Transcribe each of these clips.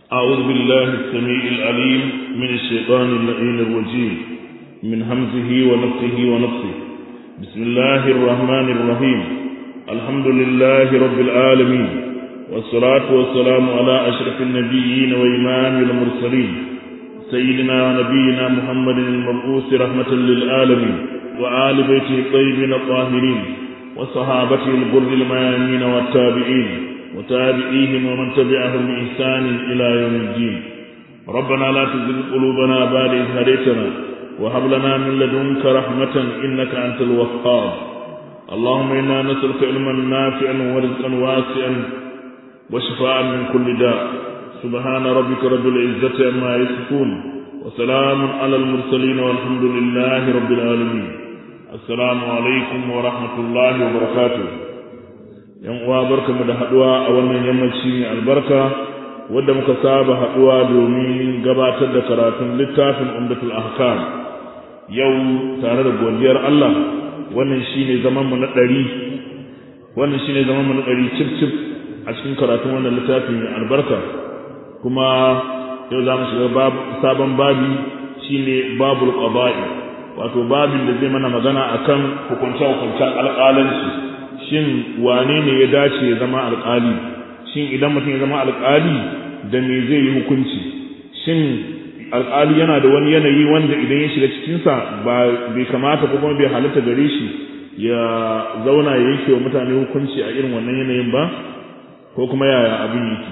أعوذ بالله السميع العليم من الشيطان اللعين الرجيم من همزه ونفسه ونفسه بسم الله الرحمن الرحيم الحمد لله رب العالمين والصلاة والسلام على أشرف النبيين وإمام المرسلين سيدنا ونبينا محمد المبعوث رحمة للعالمين وآل بيته الطيبين الطاهرين وصحابته البر الميامين والتابعين وتابعيهم ومن تبعهم بإحسان إلى يوم الدين ربنا لا تزغ قلوبنا بعد إذ هديتنا وهب لنا من لدنك رحمة إنك أنت الوهاب اللهم إنا نسألك علما نافعا ورزقا واسعا وشفاء من كل داء سبحان ربك رب العزة عما يصفون وسلام على المرسلين والحمد لله رب العالمين السلام عليكم ورحمة الله وبركاته yan uwa barkamu da haduwa a wannan yammaci mai albarka wadda muka saba haduwa domin gabatar da karatun littafin umdatul ahkam yau tare da godiyar Allah wannan shine zaman mu na ɗari wannan shine zaman mu na ɗari cif cif a cikin karatun wannan littafi mai albarka kuma yau za mu shiga sabon babi shine babul qada'i wato babin da zai mana magana akan hukunce-hukuncen alƙalanci shin wane ne ya dace ya zama alƙali shin idan mutum ya zama alƙali da me zai yi hukunci shin alƙali yana da wani yanayi wanda idan ya shiga cikinsa ba bai kamata ko kuma bai halatta gare shi ya zauna ya yanke wa mutane hukunci a irin wannan yanayin ba ko kuma yaya abin yake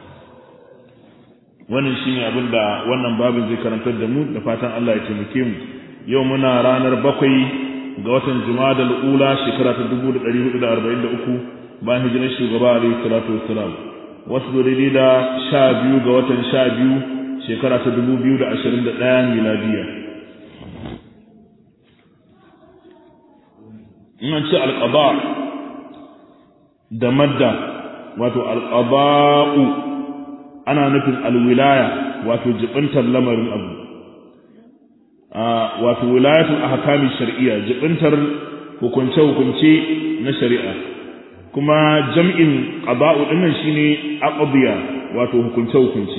wannan shine abin da wannan babin zai karantar da mu da fatan Allah ya taimake mu yau muna ranar bakwai ga watan Jumadal Ula shekara ta 1443 bayan hijirar shugaba Alayhi salatu wassalam wasu daidai da sha biyu ga watan sha biyu shekara ta 2021 miladiya in ce alqaba da madda wato alqaba'u ana nufin alwilaya wato jibintar lamarin abu wato wilayatul ahkami shar'iyya jibintar hukunce hukunce na shari'a kuma jam'in qada'u dinnan shine aqdiya wato hukunce hukunce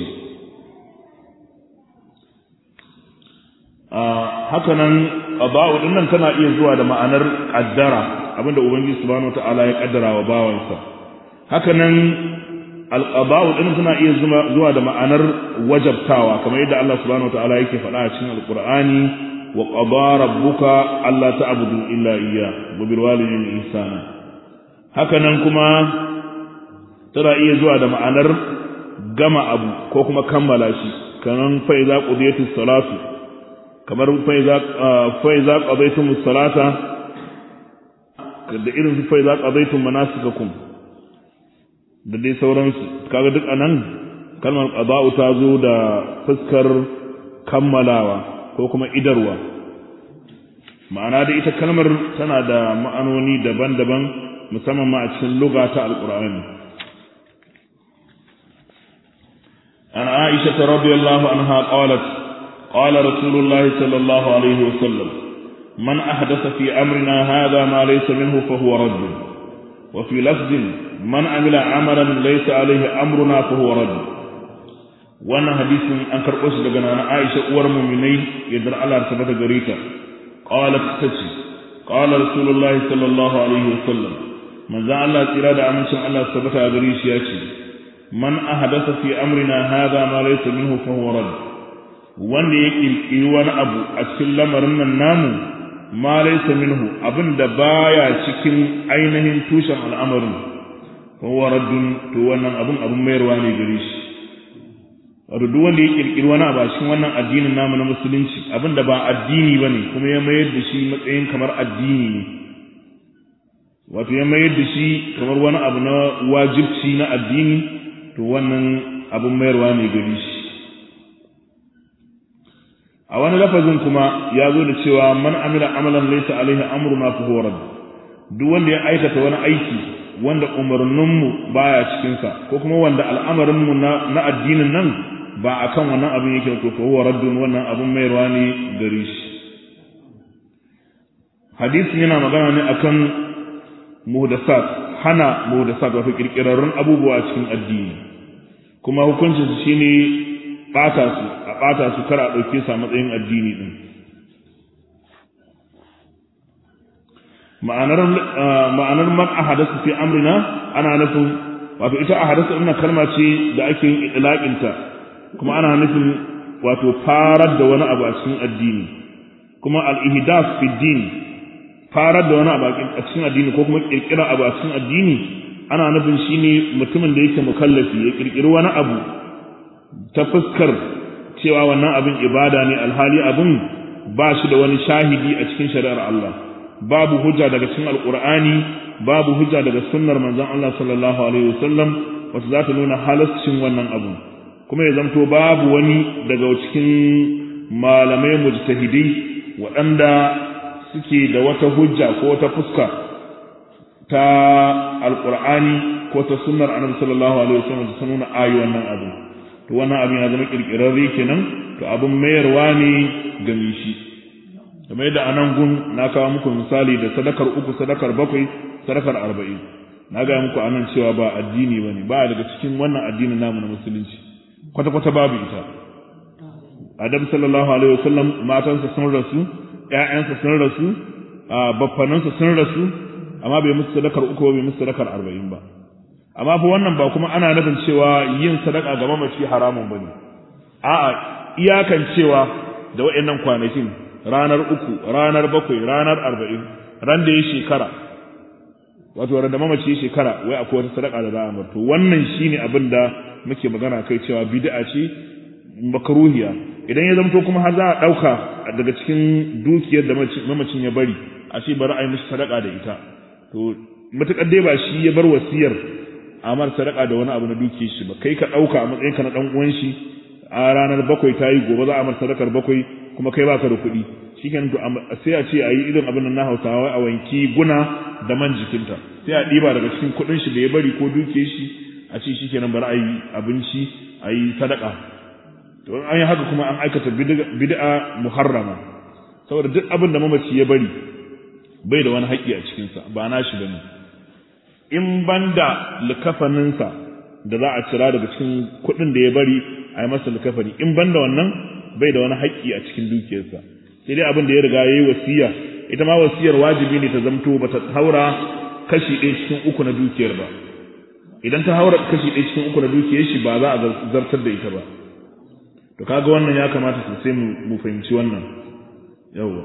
haka nan qada'u dinnan tana iya zuwa da ma'anar qaddara abinda ubangiji subhanahu wataala ya kaddara wa bawansa haka nan alqada'u din tana iya zuwa da ma'anar wajabtawa kamar yadda Allah subhanahu wataala yake faɗa a cikin alqur'ani wa qada rabbuka alla ta'budu illa iyya wa bil walidayni ihsana haka nan kuma tana iya zuwa da ma'anar gama abu ko kuma kammala shi kamar fa iza qudiyatis salatu kamar fa iza fa iza qadaytumus salata da irin fa iza qadaytum manasikakum da dai sauransu kaga duk anan kalmar qada'u ta zo da fuskar kammalawa ko kuma idarwa ma'ana da ita kalmar tana da ma'anoni daban-daban musamman ma a cikin lugha ta alqur'ani an aisha radiyallahu anha qalat qala rasulullahi sallallahu alaihi wasallam man ahdatha fi amrina hadha ma laysa minhu fa huwa radd وفي لفظ من عمل عملا ليس عليه امرنا فهو رد wannan hadisin an karɓo shi daga nana Aisha uwar mu'minai yadda Allah ta bata gare ta qalat tace qala rasulullahi sallallahu alaihi wasallam manzo Allah tsira da amincin Allah ta bata gare shi yace man ahdatha fi amrina hadha ma laysa minhu fa huwa rad wanda ya kirkiri wani abu a cikin lamarin nan namu ma laysa minhu abinda baya cikin ainihin tushen al'amarin fa huwa raddun to wannan abun abun mayarwa ne gare shi wato duk wanda ya kirkiri wani abu a cikin wannan addinin namu na musulunci abinda ba addini bane kuma ya mayar da shi matsayin kamar addini ne wato ya mayar da shi kamar wani abu na wajibci na addini to wannan abun mayarwa ne gare shi a wani lafazin kuma ya zo da cewa man amila amalan laysa alaihi amruna fa huwa radd duk wanda ya aikata wani aiki wanda umarninmu baya cikin sa ko kuma wanda al'amarin mu na, na addinin nan ba akan wannan abin yake to fa huwa raddun wannan abin mai ne gare shi hadisin yana magana ne akan muhdasat hana muhdasat wato kirkirarrun abubuwa cikin addini kuma hukuncin su shine bata su a bata su kar a dauke su a matsayin addini din ma'anar ma'anar man ahadasu fi amrina ana nufin wato ita ahadasu ɗin kalma ce da ake yin idlaqin ta kuma ana nufin wato farar da wani abu a cikin addini kuma al-ihdath fi din farar da wani abu a cikin addini ko kuma kirkira abu a cikin addini ana nufin shine mutumin da yake mukallafi ya kirkiri wani abu ta fuskar cewa wannan abin ibada ne alhali abin ba shi da wani shahidi a cikin shari'ar Allah babu hujja daga cikin alqur'ani babu hujja daga sunnar manzon Allah sallallahu alaihi wasallam wacce za ta nuna halascin wannan abu kuma ya zamto babu wani daga cikin malamai mujtahidai waɗanda suke da wata hujja ko wata fuska ta alqur'ani ko ta sunnar annabi sallallahu alaihi wasallam ta nuna ayi wannan abu to wannan abin ya zama kirkirarre kenan to abin mayarwa ne ga shi kamar yadda anan gun na kawo muku misali da sadakar uku sadakar bakwai sadakar arba'in na gaya muku anan cewa ba addini bane ba daga cikin wannan addinin namu na musulunci kwata kwata babu ita adam sallallahu alaihi wasallam matansa sun rasu ƴaƴansa sun rasu baffanansa sun rasu amma bai musu sadakar uku bai musu sadakar arba'in ba amma fa wannan ba kuma ana nufin cewa yin sadaka ga mamaci haramun bane a'a iyakan cewa da waɗannan kwanakin ranar uku ranar bakwai ranar arba'in ran da ya shekara wato ran da mamaci ya shekara wai akwai wata sadaka da za a marto wannan shine abin da muke magana kai cewa bid'a ce makruhiya idan ya zamto kuma har za a dauka daga cikin dukiyar da mamacin ya bari a ce bari a yi mishi sadaka da ita to matukar dai ba shi ya bar wasiyar amar sadaka da wani abu na dukiyar shi ba kai ka dauka a matsayinka na dan uwan shi a ranar bakwai ta yi gobe za a mar sadakar bakwai kuma kai baka da kuɗi shikenan to sai a ce a yi irin abin nan na Hausawa a wanki guna da man jikinta sai a ɗiba daga cikin kuɗin shi da ya bari ko duke shi a ce shikenan bari a yi abinci a yi sadaka to an yi haka kuma an aikata bid'a muharrama saboda duk abin da mamaci ya bari bai da wani haƙƙi a cikinsa ba na shi bane in banda likafaninsa da za a cira daga cikin kuɗin da ya bari a yi masa likafani in banda wannan bai da wani haƙƙi a cikin dukiyarsa sai dai abin da ya riga yayi wasiya ita ma wasiyar wajibi ne ta zamto ba ta haura kashi ɗaya cikin uku na dukiyar ba idan ta haura kashi ɗaya cikin uku na dukiyar shi ba za a zartar da ita ba to kaga wannan ya kamata sosai mu fahimci wannan yawwa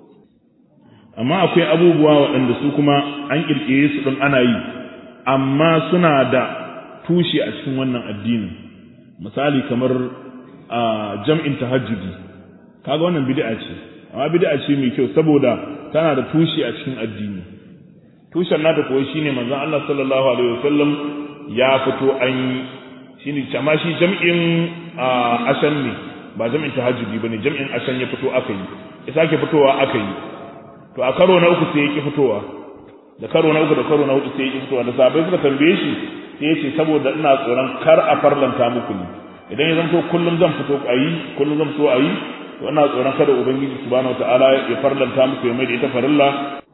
amma akwai abubuwa waɗanda su kuma an ƙirƙire su ɗin ana yi amma suna da tushe a cikin wannan addinin misali kamar a jam'in tahajjudi kaga wannan bid'a ce amma bid'a ce mai kyau saboda tana da tushe a cikin addini tushen nata kuwa shine manzon Allah sallallahu alaihi wasallam ya fito an yi shine amma shi jam'in ashan ne ba jam'in tahajjudi bane jam'in ashan ya fito aka yi ya sake fitowa aka yi to a karo na uku sai ya ki fitowa da karo na uku da karo na hudu sai ya ki fitowa da sabai suka tambaye shi sai ya ce saboda ina tsoron kar a farlanta muku ne idan ya zanto kullum zan fito a yi kullum zan fito a yi to ina tsoron kada ubangiji subhanahu wataala ya farlanta muku ya mai da ita farilla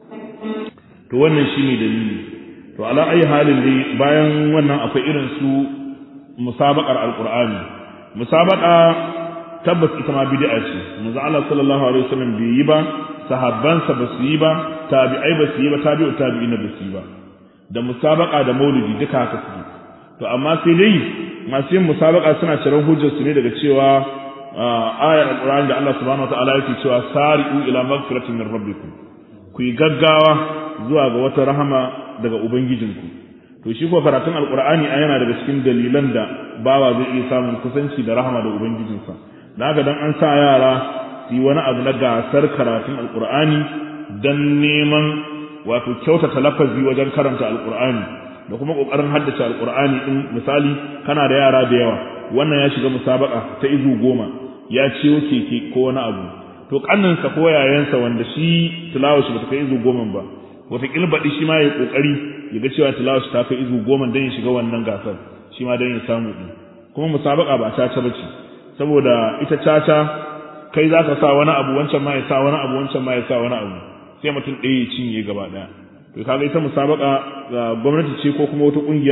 to wannan shine dalili to ala ayi halin dai bayan wannan akwai irin su musabaqar alqur'ani musabaqa tabbas ita ma bid'a ce manzo Allah sallallahu alaihi wasallam bai yi ba sahabbansa ba su yi ba tabi'ai ba su yi ba tabi'u tabi'ina ba su yi ba da musabaqa da maulidi duka haka su to amma sai dai masu yin musabaka suna ciran hujjar su ne daga cewa ayar alqur'ani da Allah subhanahu wataala yake cewa sari'u ila magfiratin min rabbikum ku yi gaggawa zuwa ga wata rahama daga ubangijinku to shi ko karatun alqur'ani a yana daga cikin dalilan da bawa zai iya samun kusanci da rahama da ubangijinsa da haka dan an sa yara su yi wani abu na gasar karatun alqur'ani dan neman wato kyautata lafazi wajen karanta alqur'ani da kuma kokarin haddace alqur'ani din misali kana da yara da yawa wannan ya shiga musabaka ta izu goma ya ciyo keke ko wani abu to kanninsa ko yayansa wanda shi tilawa shi bata kai izu goma ba wata kilbaɗi shi ma ya kokari ya ga cewa tilawa shi ta kai izu goma dan ya shiga wannan gasar shi ma dan ya samu din kuma musabaka ba caca bace saboda ita caca kai zaka sa wani abu wancan ma ya sa wani abu wancan ma ya sa wani abu sai mutum ɗaya ya cinye gaba ɗaya to kaga ita musabaka ga gwamnati ce ko kuma wata kungiya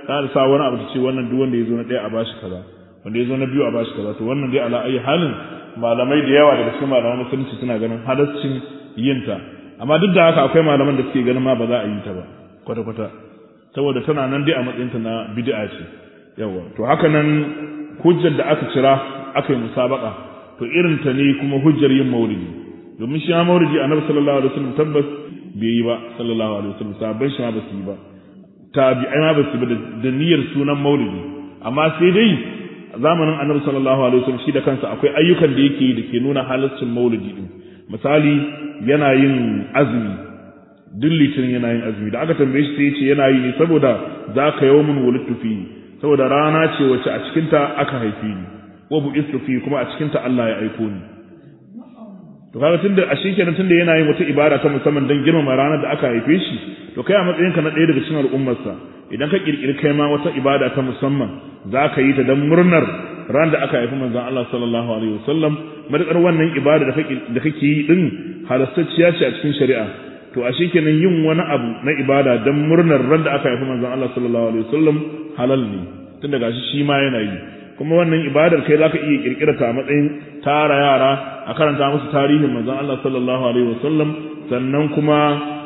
ta sa wani abu ta ce wannan duk wanda ya zo na ɗaya a bashi kaza wanda ya zo na biyu a bashi kaza to wannan dai ala ayi halin malamai da yawa daga cikin malaman musulunci suna ganin halaccin yin ta amma duk da haka akwai malaman da suke ganin ma ba za a yi ta ba kwata kwata saboda tana nan dai a matsayin ta na bid'a ce yawa to haka nan hujjar da aka cira aka yi musabaka to irin ta ne kuma hujjar yin maulidi domin shi ma maulidi annabi sallallahu alaihi wasallam tabbas bai yi ba sallallahu alaihi wasallam sahabban shi ma ba su yi ba tabi'ai ma ba su yi ba da niyyar sunan maulidi amma sai dai zamanin annabi sallallahu alaihi wasallam shi da kansa akwai ayyukan da yake da ke nuna halaccin maulidi din misali yana yin azumi duk litinin yana yin azumi da aka tambaye shi sai ya ce yana yi ne saboda za ka yawmun wulittu fi saboda rana ce wacce a cikinta aka haife ni wa bu'istu fi kuma a cikinta Allah ya aiko ni to kaga tunda a shi kenan tunda yana yin wata ibada ta musamman don girmama ranar da aka haife shi to kai a matsayinka na ɗaya daga cikin al'ummarsa idan ka kirkiri kai ma wata ibada ta musamman za ka yi ta don murnar ran da aka haifi manzon Allah sallallahu alaihi wasallam madakar wannan ibada da kake da kake yi din halastacciya ce a cikin shari'a to a kenan yin wani abu na ibada don murnar ran da aka haifi manzon Allah sallallahu alaihi wasallam halal ne tun daga shi shi ma yana yi kuma wannan ibadar kai zaka iya kirkira ta a matsayin tara yara a karanta musu tarihin manzon Allah sallallahu alaihi wasallam sannan kuma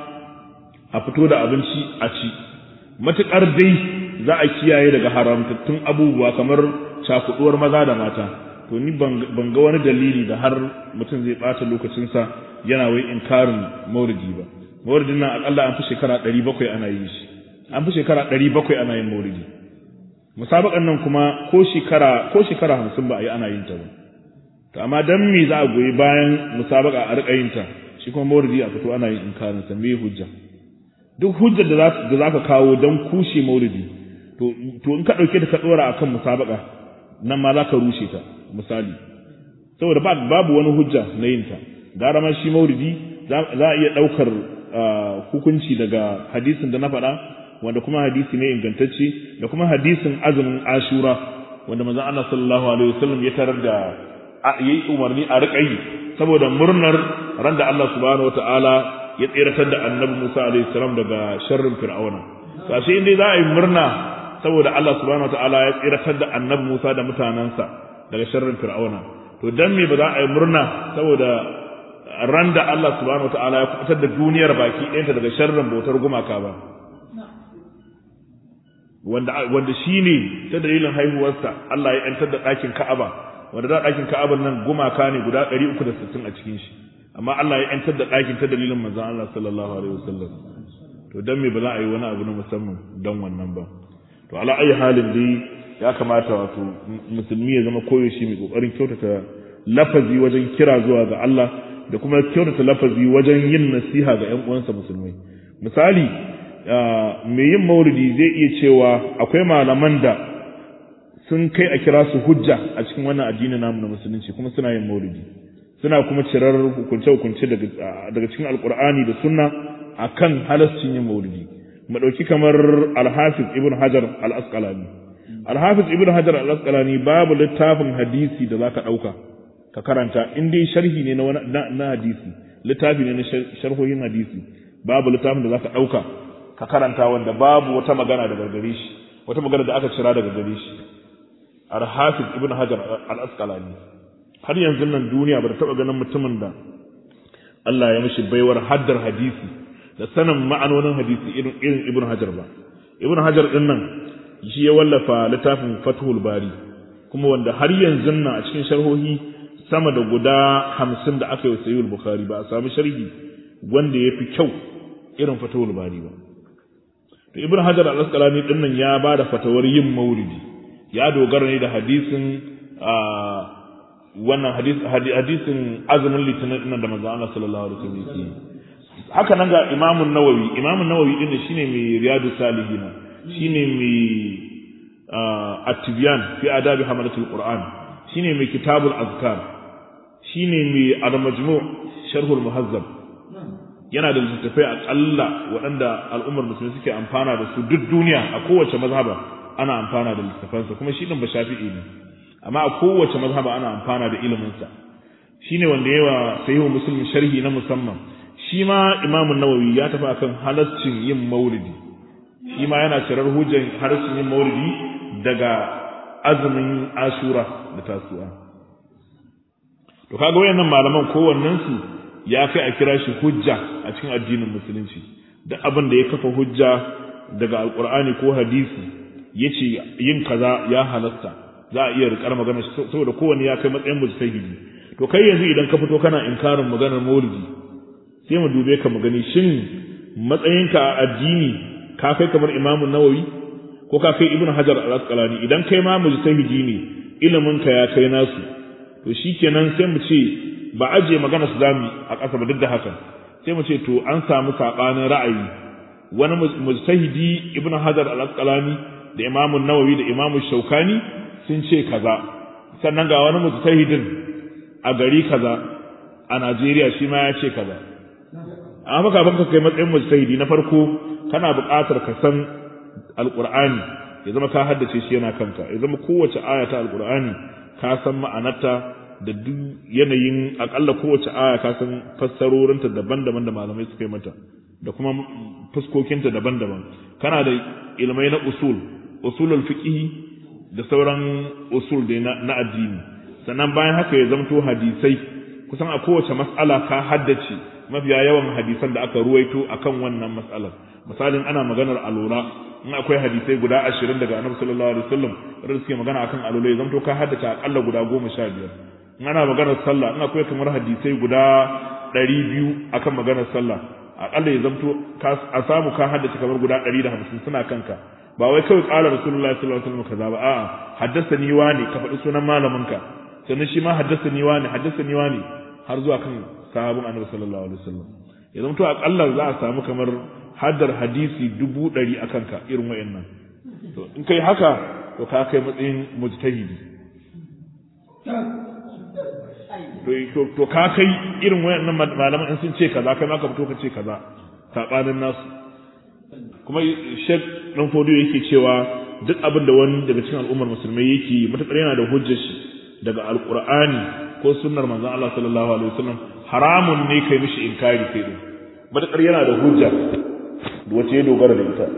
a fito da abinci a ci matuƙar dai za a kiyaye daga haramtattun abubuwa kamar cakuduwar maza da mata to ni ban ga wani dalili da har mutum zai ɓata lokacinsa yana wai inkarin mauridi ba mauridin nan akalla an fi shekara ɗari bakwai ana yi shi an fi shekara ɗari bakwai ana yin mauridi musabaƙan nan kuma ko shekara ko shekara hamsin ba a yi ana yin ta ba to amma dan me za a goyi bayan musabaƙa a riƙa yin ta shi kuma mauridi a fito ana yin inkarin sa me hujja duk hujjar da za ka kawo don kushe maulidi to in ka ɗauke ta ka ɗora a kan musabaka nan ma za ka rushe ta misali saboda babu wani hujja na yin ta gara ma shi maulidi za a iya ɗaukar hukunci daga hadisin da na faɗa wanda kuma hadisi ne ingantacce da kuma hadisin azumin ashura wanda manzon Allah sallallahu alaihi wasallam ya tarar da yayi umarni a riƙa yi saboda murnar ran da Allah subhanahu wataala ya tseratar da annabi Musa alaihi salam daga sharrin fir'auna to ashe indai za a yi murna saboda Allah subhanahu wataala ya tseratar da annabi Musa da mutanansa daga sharrin fir'auna to dan me ba za a yi murna saboda ran da Allah subhanahu wataala ya kubutar da duniyar baki ɗayanta daga sharrin bautar gumaka ba wanda wanda shine ta dalilin haihuwarsa Allah ya yantar da ɗakin Ka'aba wanda da ɗakin Ka'abar nan gumaka ne guda 360 a cikin shi amma Allah ya yantar da ɗakin ta dalilin manzon Allah sallallahu alaihi wasallam to dan me ba za a yi wani abu na musamman dan wannan ba to ala ayi halin dai ya kamata wato musulmi ya zama koyaushe mai kokarin kyautata lafazi wajen kira zuwa ga Allah da kuma kyautata lafazi wajen yin nasiha ga ƴan uwansa musulmai misali mai yin maulidi zai iya cewa akwai malaman da sun kai a kira su hujja a cikin wannan addini namu na musulunci kuma suna yin maulidi suna kuma cirar hukunce-hukunce daga cikin alkur'ani da sunna akan halascin yin maulidi mu ɗauki kamar alhafiz ibn hajar al-asqalani alhafiz ibn hajar al-asqalani babu littafin hadisi da zaka ɗauka ka karanta in dai sharhi ne na, na, hadisi littafi ne na sharhohin hadisi babu littafin da zaka ɗauka ka karanta wanda babu wata magana daga gare shi wata magana da aka cira daga gare shi alhafiz ibn hajar al-asqalani har yanzu nan duniya ba ta taɓa ganin mutumin da Allah ya mishi baiwar haddar hadisi da sanin ma'anonin hadisi irin irin Ibn Hajar ba Ibn Hajar din nan shi ya wallafa littafin Fathul Bari kuma wanda har yanzu nan a cikin sharhohi sama da guda hamsin da aka yi wa Sahih Bukhari ba a samu sharhi wanda ya fi kyau irin Fathul Bari ba to Ibn Hajar al-Asqalani din nan ya ba da fatawar yin maulidi ya dogara ne da hadisin wannan hadisin azumin litinin nan da manzo Allah sallallahu alaihi wasallam yake haka nan ga Imam Nawawi Imam Nawawi din shine mai Riyadu Salihin shine mai At-Tibyan fi adabi hamalatul Qur'an shine mai Kitabul Azkar shine mai Al-Majmu' Sharhul Muhazzab yana da littattafai akalla waɗanda al'ummar musulmi suke amfana da su duk duniya a kowace mazhaba ana amfana da littattafansa kuma shi din ba shafi'i ne amma a kowace mazhaba ana amfana da iliminsa shine wanda yawa sahihu muslim sharhi na musamman shi ma imamun nawawi ya tafi akan halaccin yin maulidi shi ma yana cirar hujjan harshen yin maulidi daga azumin ashura da tasuwa to kaga wayannan malaman kowannen su ya kai a kira shi hujja a cikin addinin musulunci da abin da ya kafa hujja daga alqur'ani ko hadisi yace yin kaza ya halasta za a iya rikar magana saboda kowanne ya kai matsayin mujtahidi to kai yanzu idan ka fito kana inkarin maganar maulidi sai mu dube ka mu gani shin matsayinka a addini ka kai kamar imamu nawawi ko ka kai ibnu hajar al-asqalani idan kai ma mujtahidi ne ilimin ka ya kai nasu to shikenan sai mu ce ba aje magana su zami a ƙasa ba duk da haka sai mu ce to an samu sabanin ra'ayi wani mujtahidi ibnu hajar al-asqalani da imamu nawawi da imamu shaukani sun ce kaza sannan ga wani mujtahidin a gari kaza a Najeriya shi ma ya ce kaza amma kafin ka kai matsayin mujtahidi na farko kana buƙatar ka san alqur'ani ya zama ka haddace shi yana kanka ya zama kowace aya ta alqur'ani ka san ma'anarta da duk yanayin akalla kowace aya ka san fassarorinta daban-daban da malamai suka yi mata da kuma fuskokinta daban-daban kana da ilmai na usul usulul fiqh da sauran usul da na addini sannan bayan haka ya zamto hadisai kusan a kowace mas'ala ka haddace mafiya yawan hadisan da aka ruwaito akan wannan mas'alar misalin ana maganar alura in akwai hadisai guda ashirin daga annabi sallallahu alaihi wasallam wanda suke magana akan alula ya zamto ka haddace akalla guda goma sha biyar in ana maganar sallah in akwai kamar hadisai guda ɗari biyu akan maganar sallah akalla ya zamto a samu ka haddace kamar guda ɗari da hamsin suna kanka ba wai kawai ƙala rasulullahi sallallahu alaihi wasallam kaza ba a'a haddasa ni wani ka faɗi sunan malaminka sannan shi ma haddasa ni wani haddasa ni wani har zuwa kan sahabin annabi sallallahu alaihi wasallam ya zamto akalla za a samu kamar haddar hadisi dubu ɗari a kanka irin wayannan to in kai haka to ka kai matsayin mujtahidi to to ka kai irin wayannan malaman in sun ce kaza kai ma ka fito ka ce kaza sabanin nasu kuma shek dan fodo yake cewa duk abin da wani daga cikin al'ummar musulmai yake matakar yana da hujjar shi daga alqur'ani ko sunnar manzon Allah sallallahu alaihi wasallam haramun ne kai mishi inkari kai din matakar yana da hujja wace ya dogara da ita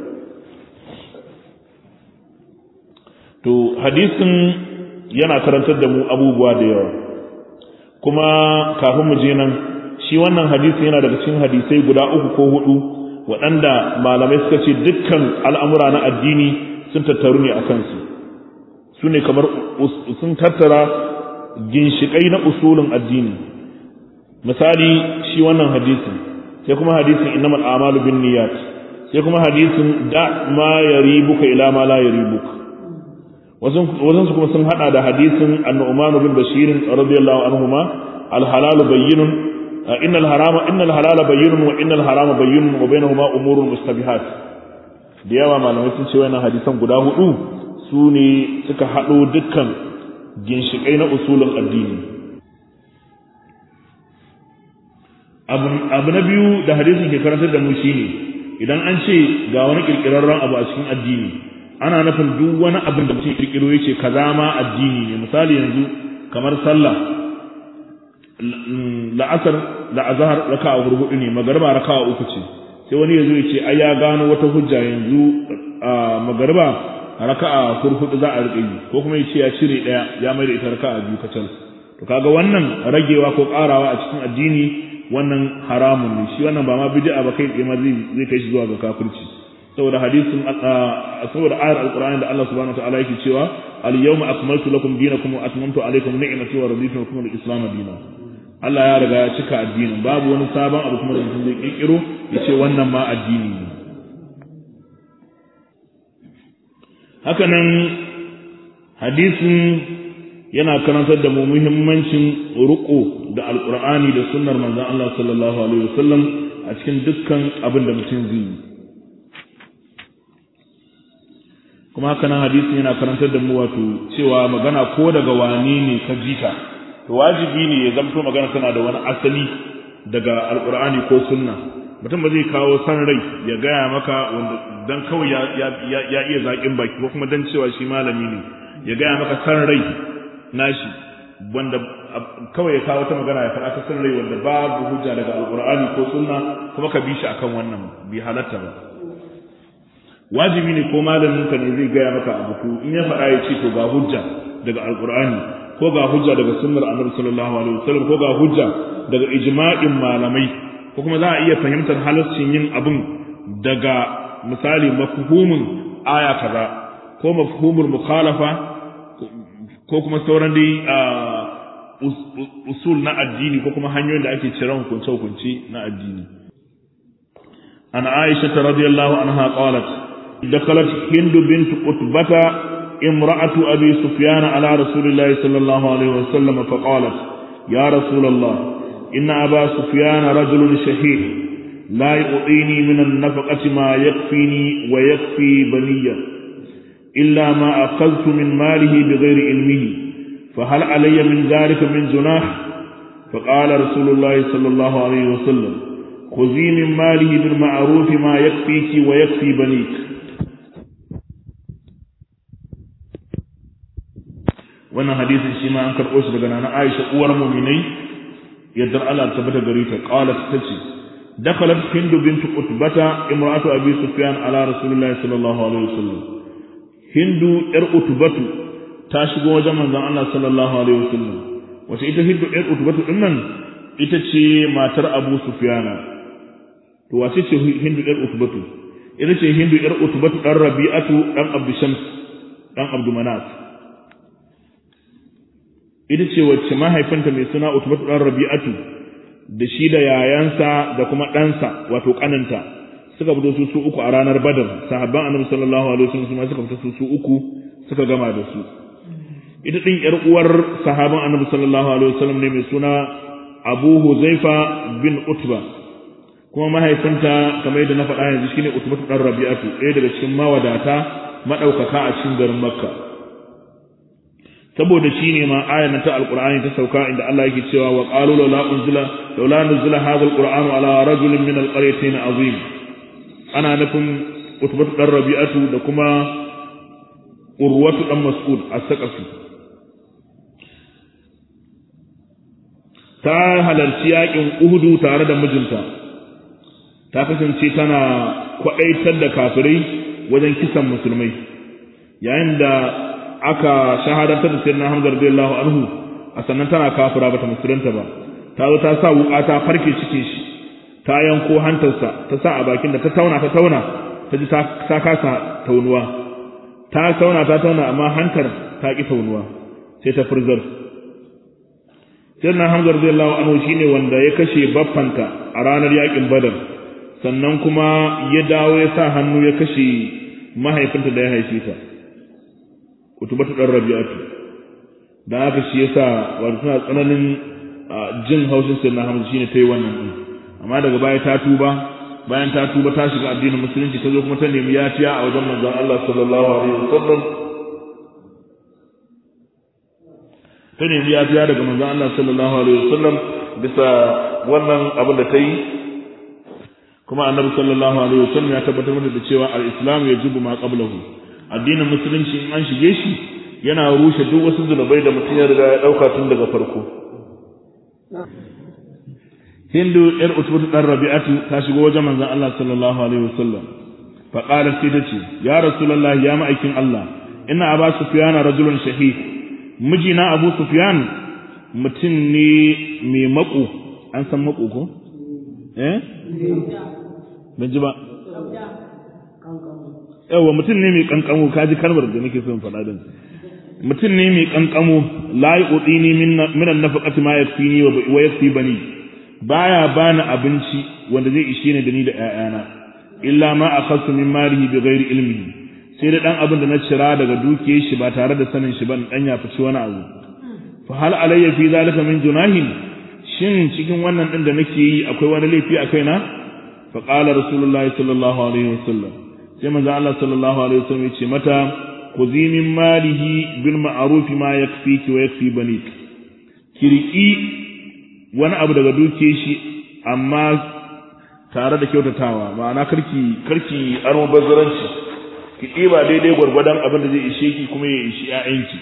to hadisin yana karantar da mu abubuwa da yawa kuma kafin mu je nan shi wannan hadisi yana daga cikin hadisai guda uku ko hudu waɗanda malamai suka ce dukkan al'amura na addini sun tattaru ne a kansu su ne kamar sun tattara ginshiƙai na usulin addini misali shi wannan hadisin sai kuma hadisin innamal a'malu bin niyyat sai kuma hadisin da ma yaribuka ila ma la yaribuka wasu su kuma sun hada da hadisin annu'man bin bashir radiyallahu anhuma al halal bayyinun innal harama innal halala bayyinun wa innal harama bayyinun wa bainahuma umurun mustabihat da yawa malamai sun ce wannan hadisan guda hudu su ne suka hado dukkan ginshikai na usulul addini abu na biyu da hadisin ke karantar da mu shine idan an ce ga wani kirkirarren abu a cikin addini ana nufin duk wani abin da mutum kirkiro yace kaza ma addini ne misali yanzu kamar sallah la'asar da azhar raka'a hudu ne magariba raka'a uku ce sai wani yazo yace ai ya gano wata hujja yanzu magariba raka'a hudu za a rike yi ko kuma yace ya cire daya ya mai da ita raka'a biyu kacal to kaga wannan ragewa ko karawa a cikin addini wannan haramun ne shi wannan ba ma bid'a ba kai tsaye ma zai zai kai shi zuwa ga kafirci saboda hadisin saboda ayar alqur'ani da Allah subhanahu wataala yake cewa al yawma akmaltu lakum dinakum wa atmamtu alaykum ni'mati wa raditu lakum al-islam dinan Allah ya riga ya cika addinin babu wani sabon abu kuma da mutum zai kirkiro ya ce wannan ma addini ne haka nan hadisin yana karantar da mu muhimmancin ruko da alkur'ani da sunnar manzon Allah sallallahu alaihi wasallam a cikin dukkan abin da mutum zai yi kuma haka nan hadisin yana karantar da mu wato cewa magana ko daga wani ne ka jita to wajibi ne ya zamto magana tana da wani asali daga alkur'ani ko sunna mutum ba zai kawo san rai ya gaya maka wanda dan kawai ya ya iya zaƙin baki ko kuma dan cewa shi malami ne ya gaya maka san rai nashi wanda kawai ya kawo ta magana ya faɗa ta san rai wanda babu hujja daga alqur'ani ko sunna kuma ka bi shi akan wannan bi halatta ba wajibi ne ko malamin ka ne zai gaya maka abu ko in ya faɗa ya ce to ga hujja daga alqur'ani ko ga hujja daga sunnar annabi sallallahu alaihi wasallam ko ga hujja daga ijma'in malamai ko kuma za a iya fahimtar halaccin yin abin daga misali mafhumin aya kaza ko mafhumul mukhalafa ko kuma sauran dai usul na addini ko kuma hanyoyin da ake cire hukunce hukunce na addini an aisha radiyallahu anha qalat دخلت هند بنت قتبة امرأة أبي سفيان على رسول الله صلى الله عليه وسلم فقالت يا رسول الله إن أبا سفيان رجل شهيد لا يعطيني من النفقة ما يكفيني ويكفي بني إلا ما أخذت من ماله بغير علمه فهل علي من ذلك من جناح فقال رسول الله صلى الله عليه وسلم خذي من ماله بالمعروف ما يكفيك ويكفي بنيك wannan hadisin shi ma an karɓo shi daga nana Aisha uwar mu'minai yadda Allah ta bata gare ta qalat tace dakhalat hindu bint utbata imra'atu abi sufyan ala rasulillahi sallallahu alaihi wasallam hindu yar utbatu ta shigo wajen manzon Allah sallallahu alaihi wasallam wace ita hindu yar utbatu din nan ita ce matar abu sufyana to wace ce hindu yar utbatu ita ce hindu yar utbatu dan rabi'atu dan abdu shams dan abdu manaf ita ce wacce mahaifinta mai suna utbatu dan rabi'atu da shi da yayansa da kuma ɗansa wato ƙaninta suka fito su su uku a ranar badar sahabban annabi sallallahu alaihi wasallam su ma suka fito su su uku suka gama da su ita din yar uwar sahaban annabi sallallahu alaihi wasallam ne mai suna Abu Huzaifa bin Utba kuma mahaifinta kamar yadda na faɗa yanzu shine Utba dan Rabi'atu ɗaya daga cikin mawadata madaukaka a cikin garin Makka saboda shi ne ma ayar ta alqur'ani ta sauka inda Allah yake cewa wa qalu la unzila laula nuzila hadha alqur'anu ala rajulin min alqaryatayn azim ana nufin Utba dan Rabi'atu da kuma Urwatu dan Mas'ud as-Saqafi ta halarci yakin Uhudu tare da mijinta ta kasance tana kwaɗaitar da kafirai wajen kisan musulmai yayin da aka shahadantar da sayyidina Hamza radiyallahu anhu a sannan tana kafira bata musulunta ba ta zo ta sa wuka ta farke cikin shi ta yanko hantarsa ta sa a bakin da ta tauna ta tauna ta ji ta kasa taunuwa ta tauna ta tauna amma hantar ta ki taunuwa sai ta furzar sayyidina Hamza radiyallahu anhu shine wanda ya kashe baffanta a ranar yakin Badar sannan kuma ya dawo ya sa hannu ya kashe mahaifinta da ya haife ta kutubatu dan Rabi'atu da haka shi yasa wato tana tsananin jin haushin sayyidina Hamza shine tayi wannan din amma daga baya ta tuba bayan ta tuba ta shiga addinin musulunci ta zo kuma ta nemi yafiya a wajen manzon Allah sallallahu alaihi wasallam ta nemi yafiya daga manzon Allah sallallahu alaihi wasallam bisa wannan abin da ta yi kuma annabi sallallahu alaihi wasallam ya tabbatar mata da cewa al-islam yajibu ma qablahu addinin musulunci in an shige shi yana rushe duk wasu zunubai da mutum ya riga ya dauka tun daga farko hindu yar utbatu dan rabi'atu ta shigo wajen manzon Allah sallallahu alaihi wasallam fa qalat sai tace ya rasulullahi ya ma'aikin Allah inna aba sufyan rajulun shahid mijina abu sufyan mutum ne mai mako an san mako ko eh ban ji ba yawa mutum ne mai kankamo kaji kalmar da nake son faɗa din mutum ne mai kankamo la yu'tini min an-nafaqati ma yakfini wa yakfi bani baya bani abinci wanda zai ishe ni da ni da ƴaƴana illa ma akhadtu min malihi bighairi ilmihi sai da dan abin da na cira daga dukiyar shi ba tare da sanin shi ba dan ya fici wani abu fa hal alayya fi zalika min junahin shin cikin wannan din da nake yi akwai wani laifi a kaina fa qala rasulullahi sallallahu alaihi wasallam sai manzo Allah sallallahu alaihi wasallam ya ce mata khudhi min malihi bil ma'ruf ma yakfiki wa yakfi banik kiriki wani abu daga duke shi amma tare da kyautatawa ma'ana karki karki aro bazaranci ki ɗiba daidai gwargwadon abin da zai ishe ki kuma ya ishi ƴaƴanki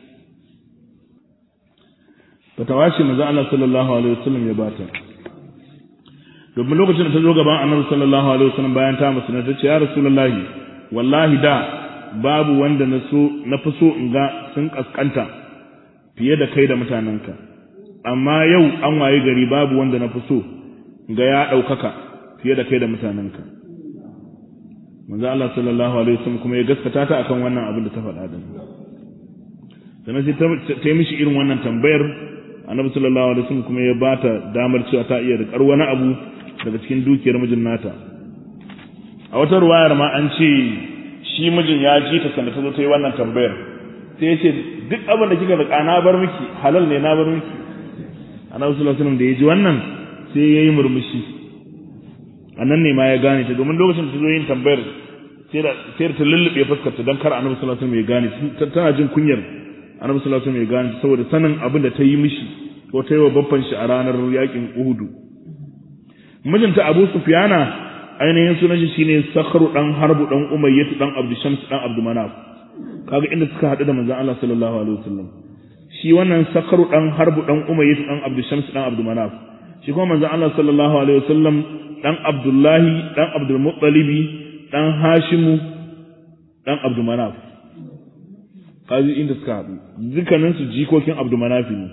fatawa ce manzo Allah sallallahu alaihi wasallam ya bata domin lokacin da ta zo gaban annabi sallallahu alaihi wasallam bayan ta musulunta ta ce ya rasulullahi wallahi da babu wanda na so na fi so in ga sun kaskanta fiye da kai da mutanenka amma yau an waye gari babu wanda na fi so ga ya ɗaukaka fiye da kai da mutanenka manzo Allah sallallahu alaihi wasallam kuma ya gaskata ta akan wannan abin da ta faɗa din sannan sai ta yi mishi irin wannan tambayar annabi sallallahu alaihi wasallam kuma ya bata damar cewa ta iya rikar wani abu daga cikin dukiyar mijin nata a wata ruwayar ma an ce shi mijin ya ji ta sanda ta zo ta yi wannan tambayar sai ya ce duk abin da kika rika na bar miki halal ne na bar miki annabi sallallahu alaihi wasallam da ya ji wannan sai ya yi murmushi a nan ne ma ya gane ta domin lokacin da ta zo yin tambayar sai da ta lullube fuskarta don kar annabi sallallahu alaihi wasallam ya gane tana jin kunyar annabi sallallahu alaihi wasallam ya gane saboda sanin abin da ta yi mishi ko ta yi wa babban shi a ranar yakin Uhudu mijinta Abu Sufyana ainihin sunan shi shine Sakhru dan Harbu dan Umayyah dan Abdu Shams dan Abdu Manaf kaga inda suka hadu da manzon Allah sallallahu alaihi wasallam shi wannan Sakhru dan Harbu dan Umayyah dan Abdu Shams dan Abdu Manaf shi kuma manzon Allah sallallahu alaihi wasallam dan Abdullahi dan Abdul Muttalibi dan Hashimu dan Abdu Manaf kaji inda suka haɗu dukkaninsu jikokin abdumanafi ne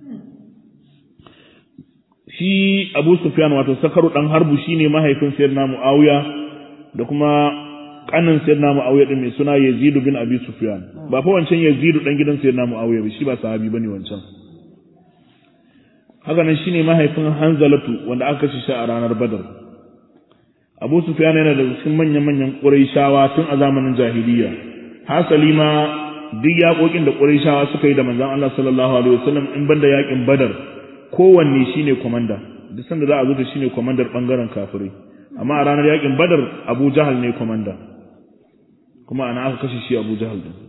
shi abu sufyan wato sakaru dan harbu shine mahaifin sayyidina muawiya da kuma kanin sayyidina muawiya din mai suna yazid bin abi sufyan ba fa wancan yazid dan gidan sayyidina muawiya ba shi ba sahabi bane wancan haka nan shine mahaifin hanzalatu wanda aka kashe shi a ranar badar abu sufyan yana da cikin manyan manyan quraishawa tun a zamanin jahiliya hasali ma duk yaƙoƙin da ƙurayshawa suka yi da manzon Allah sallallahu alaihi wasallam in banda yaƙin Badar kowanne shine komanda duk sanda za a zo da shine komandar bangaren kafirai amma a ranar yaƙin Badar Abu Jahal ne komanda kuma ana aka kashe shi Abu Jahal din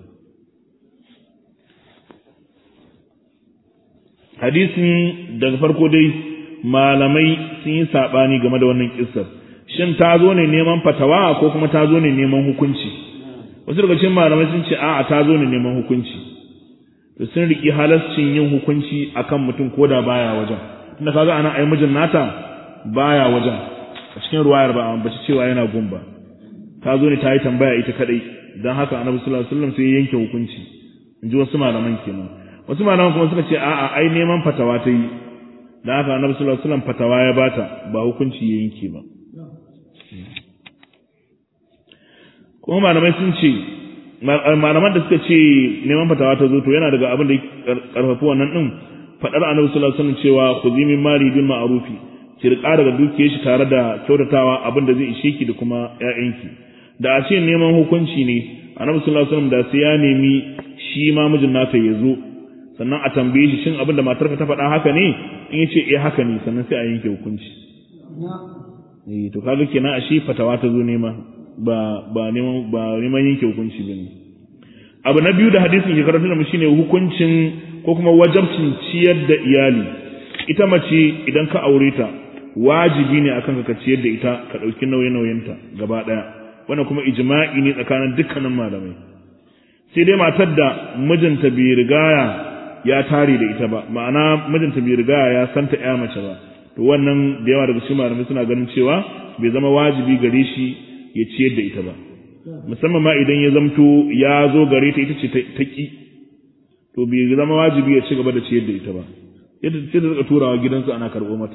hadisin daga farko dai malamai sun yi sabani game da wannan kissar shin ta zo ne neman fatawa ko kuma ta zo ne neman hukunci wasu daga cikin malamai sun ce a'a ta zo ne neman hukunci to sun riki halascin yin hukunci akan mutum ko da baya wajen tunda kaga ana ai mijin nata baya wajen a cikin ruwayar ba ambaci cewa yana gumba ta zo ne ta yi tambaya ita kadai dan haka annabi sallallahu alaihi wasallam sai ya yanke hukunci in ji wasu malaman kenan wasu malaman kuma suka ce a'a ai neman fatawa ta yi dan haka annabi sallallahu alaihi wasallam fatawa ya bata ba hukunci ya yanke ba kuma malamai sun ce malaman da suka ce neman fatawa ta zo to yana daga abin da ya karfafi wannan din fadar annabi sallallahu alaihi wasallam cewa khudhi min mali bil ma'rufi ki rika daga dukiyar shi tare da kyautatawa abin da zai ishe ki da kuma ƴaƴanki da a ce neman hukunci ne annabi sallallahu alaihi wasallam da sai ya nemi shi ma mijin nata ya zo sannan a tambaye shi shin abin da matarka ta faɗa haka ne in ya ce eh haka ne sannan sai a yanke hukunci eh to kaga kenan ashe fatawa ta zo nema ba ba neman ba neman yanke hukunci bane abu na biyu da hadisin ke karanta da mu shine hukuncin ko kuma wajabcin ciyar da iyali ita mace idan ka aure ta wajibi ne akan ka ciyar da ita ka dauki nauyin nauyinta gaba daya wannan kuma ijma'i ne tsakanin dukkanin malamai sai dai matar da mijinta bai rigaya ya tare da ita ba ma'ana mijinta bai rigaya ya santa ya mace ba to wannan da yawa daga cikin malamai suna ganin cewa bai zama wajibi gare shi ya ciyar da ita ba musamman ma idan ya zamto ya zo gare ta ita ce ta ki to bai zama wajibi ya ci gaba da ciyar da ita ba yadda sai da suka turawa gidansu ana karɓo mata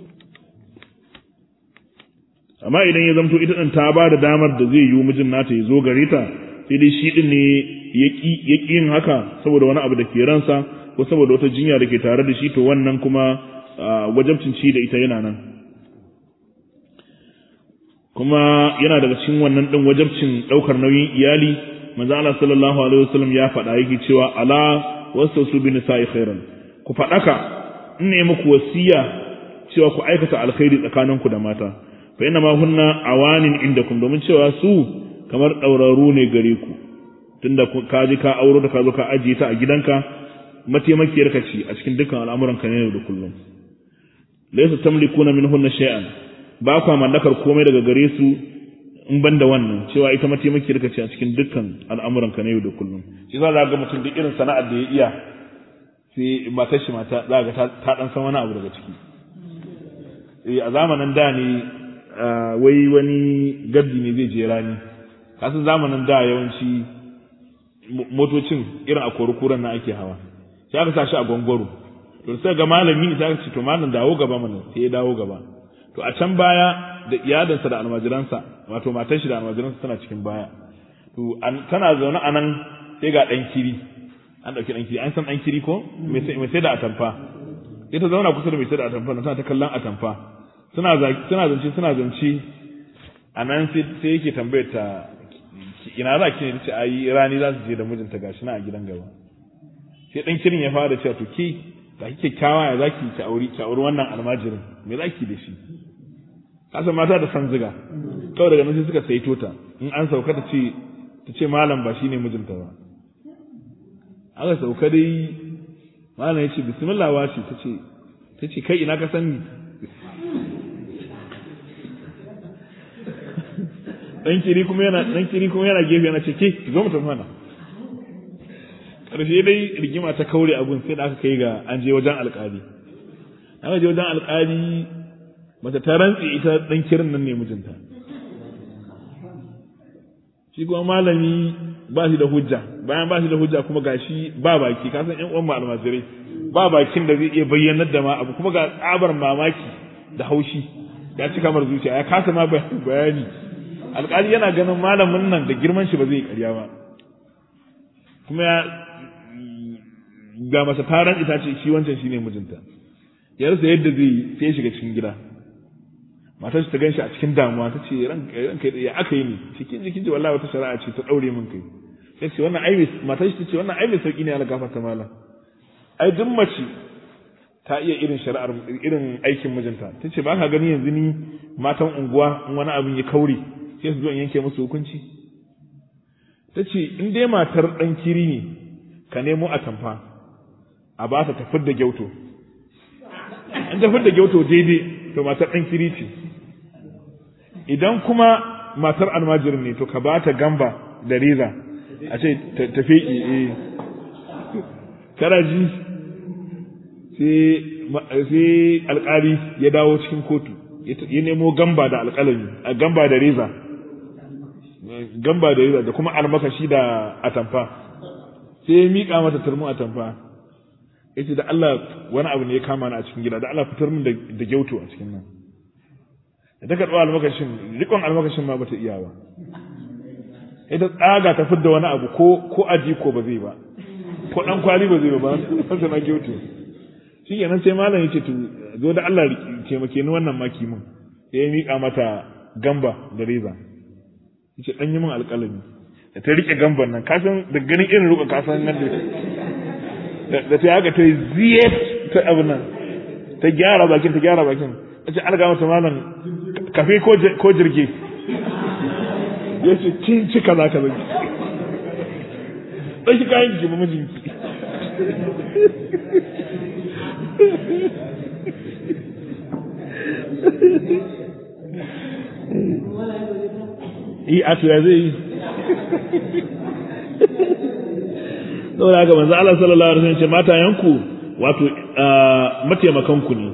amma idan ya zamto ita ɗin ta ba da damar da zai yi mijin nata ya zo gare ta sai dai shi ɗin ne ya ƙi yin haka saboda wani abu da ke ransa ko saboda wata jinya da ke tare da shi to wannan kuma wajabcin ci da ita yana nan kuma yana daga cikin wannan din wajabcin daukar nauyin iyali manzo Allah sallallahu alaihi wasallam ya faɗa yake cewa ala wasu bi nisa'i khairan ku faɗaka in ne muku wasiya cewa ku aikata alkhairi tsakaninku da mata fa inna ma hunna awanin indakum domin cewa su kamar dauraru ne gare ku tunda ka ji ka auro da ka zo ka ajiye ta a gidanka mataimakiyar ka ce a cikin dukkan al'amuran ka ne da kullum laysa tamlikuna minhunna shay'an ba kwa mallakar komai daga gare su in ban da wannan cewa ita mataimaki da ce a cikin dukkan al'amuran ka na yau da kullum shi za ga mutum duk irin sana'ar da ya iya sai matar shi mata za ga ta dan san wani abu daga ciki a zamanin da ne wai wani gaddi ne zai je rani kasan zamanin da yawanci motocin irin a korukuran na ake hawa sai aka sa shi a gwangwaro to sai ga malami ne sai aka ce to malam dawo gaba mana sai ya dawo gaba to a can baya da iyadansa da almajiransa wato matar shi da almajiransa tana cikin baya to tana zaune a nan sai ga dan kiri an dauki dan kiri an san dan kiri ko mai sai da atamfa ita zauna kusa da mai sai da atamfa tana ta kallon atamfa suna suna zance suna zance a nan sai yake tambayar ta ina za ki ne ce ayi rani za su je da mijinta gashi na a gidan gaba sai dan kirin ya fara cewa to ke ba kike kyawa ya zaki ki auri ki auri wannan almajirin me zaki da shi kasan mata da san ziga kawai daga nan sai suka saito ta in an sauka ta ce ta ce malam ba shine mijinta ba aka sauka dai malam ya ce bismillah washi ta ce ta ce kai ina ka san ni dan kiri kuma yana dan kiri kuma yana gefe yana ce ke ki zo mu tafi mana karshe dai rigima ta kaure abun sai da aka kai ga an je wajen alkali aka je wajen alkali mata ta rantsi ita dan kirin nan ne mijinta shi kuma malami ba shi da hujja bayan ba shi da hujja kuma gashi ba baki ka san ƴan uwan almajirai ba bakin da zai iya bayyanar da ma abu kuma ga tsabar mamaki da haushi ya ci kamar zuciya ya kasa ma bayani alƙali yana ganin malamin nan da girman shi ba zai ƙarya ba kuma ya ga masa taron ita ce shi wancan shine mijinta ya rasa yadda zai sai shiga cikin gida matar ta ganshi a cikin damuwa ta ce ranka ya aka yi ne cikin jikin ji wallahi wata shari'a ce ta daure min kai sai ce wannan ai matar ta ce wannan ai mai sauki ne Allah gafarta mala ai duk mace ta iya irin shari'ar irin aikin mijinta ta ce ba ka gani yanzu ni matan unguwa in wani abin ya kaure sai su zo in yanke musu hukunci ta ce in dai matar ɗan kiri ne ka nemo a tamfa a ba ta tafid da gyauto in tafid da gyauto daidai to matar ɗan kiri ce idan kuma matar almajirin ne to ka ba ta gamba da reza a ce tafe eh karaji sai alkali ya dawo cikin kotu ya nemo gamba da alkalami a gamba da reza gamba da reza da kuma almakashi da atamfa sai ya miƙa mata turmin atamfa ya ce da Allah wani abu ne ya kama ni a cikin gida da Allah fitar min da gyauto a cikin nan da ta karɓa almakashin rikon almakashin ma bata iya ba ita tsaga ta fidda wani abu ko ko aji ko ba zai ba ko dan kwali ba zai ba ba na gyauto shi kenan sai malam ya ce to zo da Allah taimake ni wannan maki mun sai ya miƙa mata gamba da reza yace dan yi min alƙalami da ta rike gamban nan kasan da ganin irin ruka kasan nan da da ta haka ta ziyet ta abu nan ta gyara bakin ta gyara bakin ce alga mata malam kafe ko jirge yace kin ci kaza kaza ɗauki kayan ki mijinki yi a ya zai yi saboda haka manzo Allah sallallahu alaihi wasallam ce matayanku wato mataimakanku ne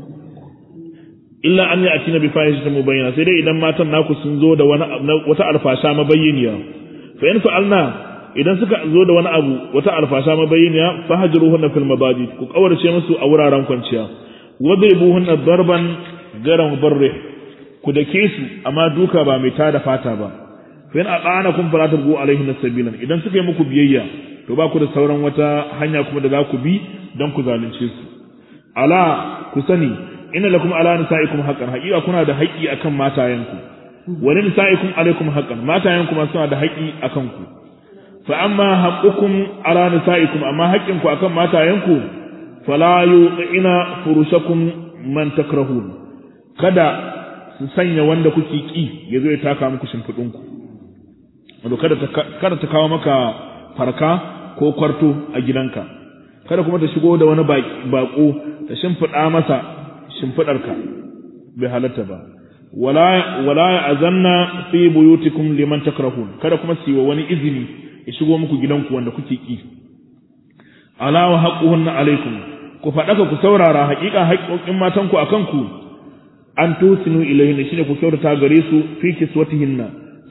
illa an ya'tina bi fahishatin mubayyana sai dai idan matan naku sun zo da wani wata alfasha mabayyaniya fa in fa'alna idan suka zo da wani abu wata alfasha mabayyaniya fahjuruhunna fil mabadi ku kawarce musu a wuraren kwanciya wadribuhunna darban garan barrih ku dake su amma duka ba mai tada fata ba fa in aqanakum fala tabgu alaihin sabilan idan suka yi muku biyayya to ba ku da sauran wata hanya kuma da za ku bi don ku zalunce su ala ku sani inna lakum ala nisaikum haqqan haqiqa kuna da haƙi akan matayenku wa nisaikum alaikum haqqan matayenku ma suna da haƙi akan ku fa amma haqqukum ala nisaikum amma haƙƙinku akan matayenku fala yuqina furushakum man takrahun kada su sanya wanda kuke ki yazo ya taka muku shimfidinku wato kada ta kada ta kawo maka farka ko kwarto a gidanka kada kuma ta shigo da wani bako ta shimfiɗa masa shimfiɗarka bai halatta ba wala wala azanna fi buyutikum liman takrahun kada kuma su wa wani izini ya shigo muku gidanku wanda kuke ki ala wa haqquhunna alaikum ku faɗaka ku saurara haƙiƙa haƙƙoƙin matanku akan ku an tusinu ilayhin shine ku kyautata gare su fi kiswatihinna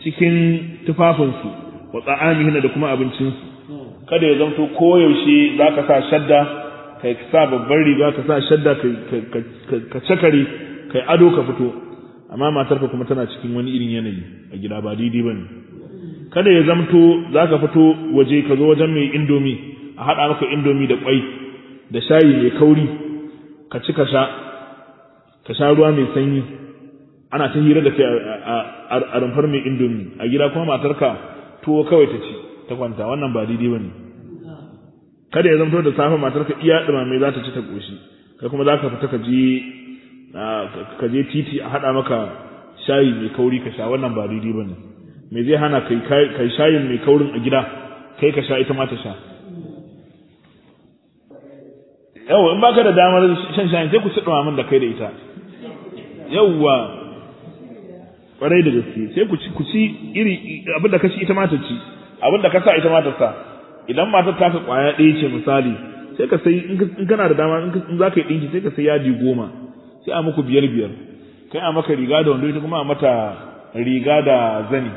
cikin tufafinsu wa tsa'amihin da kuma abincinsu kada ya zamto koyaushe za ka sa shadda ka sa babban riga ka sa shadda ka cakare ka yi ado ka fito amma matarka kuma tana cikin wani irin yanayi a gida ba daidai ba ne kada ya zamto za ka fito waje ka zo wajen mai indomi a haɗa maka indomi da ƙwai da shayi mai kauri ka ci ka sha ka sha ruwa mai sanyi ana ta hira da kai a rumfar mai indomi a gida kuma matarka tuwo kawai ta ci ta kwanta wannan ba daidai ba ne kada ya zamto da safe matarka iya ɗumame za ta ci ta ƙoshi kai kuma za ka fita ka je ka je titi a haɗa maka shayi mai kauri ka sha wannan ba daidai ba ne me zai hana kai shayin mai kaurin a gida kai ka sha ita ma ta sha yau in baka da damar shan shayin sai ku ci ɗumamin da kai da ita yauwa ƙwarai da gaske sai ku ci ku ci iri abin da ka ci ita ma ta ci abin da ka sa ita ma ta sa idan matar taka kwaya ɗaya ce misali sai ka sai in kana da dama in za ka yi ɗinki sai ka sai yadi goma sai a muku biyar biyar kai a maka riga da wando ita kuma a mata riga da zani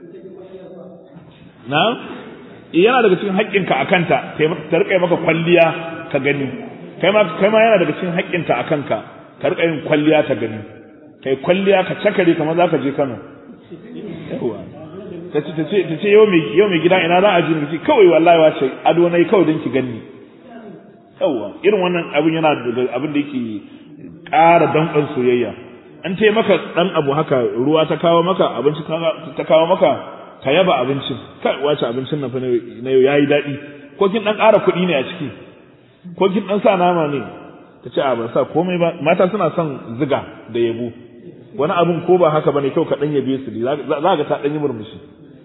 na yana daga cikin haƙƙinka a kanta ta riƙa maka kwalliya ka gani kai ma kai ma yana daga cikin haƙƙinta a kanka ka riƙa yin kwalliya ta gani kai kwalliya ka cakare kamar za ka je Kano yawa ta ce ta ce yau mai yau mai gida ina za a je miki kawai wallahi wace ado nayi kawai don ki gani yawa irin wannan abin yana da abin da yake ƙara danƙon soyayya an ce maka dan abu haka ruwa ta kawo maka abinci ta kawo maka ka yaba abincin kai wace abincin nan fa na yau yayi daɗi ko kin dan ƙara kuɗi ne a ciki ko kin dan sa nama ne ta ce a ban sa komai ba mata suna son ziga da yabo wani abun ko ba haka bane kyau ka dan yabe su za ga ta dan yi murmushi